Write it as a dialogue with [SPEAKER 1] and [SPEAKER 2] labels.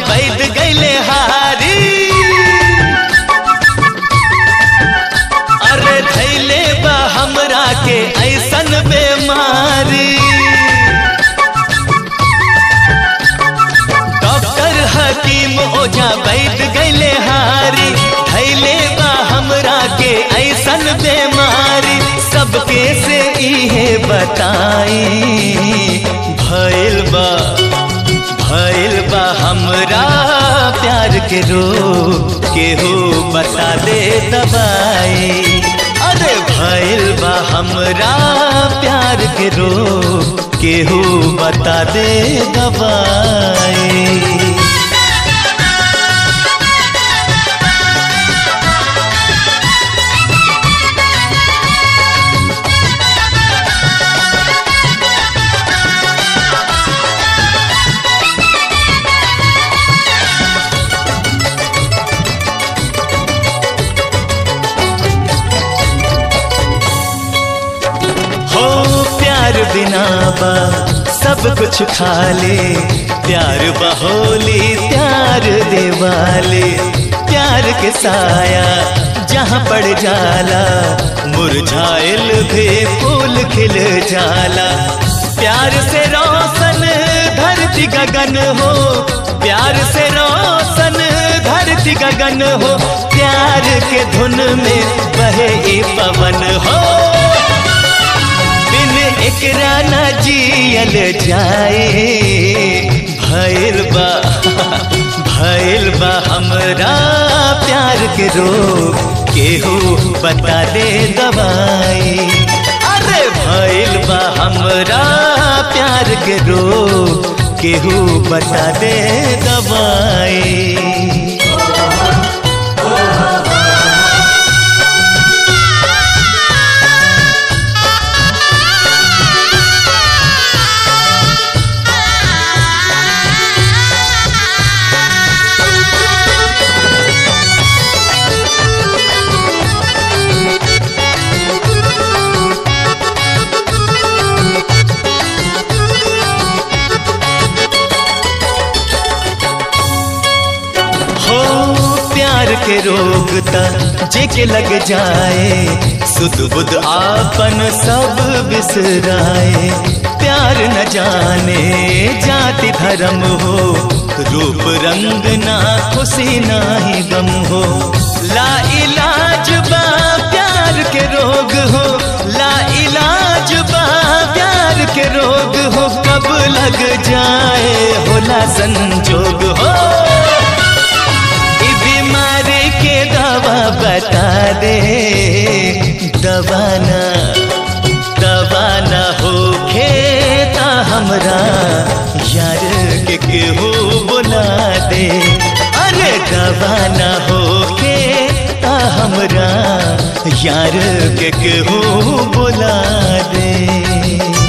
[SPEAKER 1] बैठ गईले हारी अरे धैले बा हमरा के ऐसन बेमारी डॉक्टर हकीम ओझा बैठ गईले हारी धैले बा हमरा के ऐसन बेमारी सबके से इहे बताई भइल बा भइल बा हमरा प्यार के रोग केहू बता दे दवाई अरे भइल बा हमरा प्यार के रोग केहू बता दे दवाई हो प्यार बिना बा सब कुछ खा ले प्यार बहोली प्यार देवाले प्यार के साया जहाँ पड़ जाला मुरझाइल भी फूल खिल जाला प्यार से रोशन धरती गगन हो प्यार से रोशन धरती गगन हो प्यार के धुन में बहे ई पवन हो बिन एकरा न जियल जाए भइल बा भइल बा हमरा प्यार के रोग केहू बता दे दवाई अरे भइल बा हमरा प्यार के रोग केहू बता दे दवाई हो प्यार के रोग त जेके लग जाए सुध बुध आपन सब बिसराए प्यार न जाने जाति धर्म हो रूप रंग ना खुशी ना ही गम हो ला इलाज बा प्यार के रोग हो ला इलाज बा प्यार के रोग हो कब लग जाए होला संजोग हो ई बीमारी के दवा बता दे दवा न दवा न हो खेता हमरा यार के केहू बुला दे अरे दवा न हो खेता हमरा यार के केहू बुला दे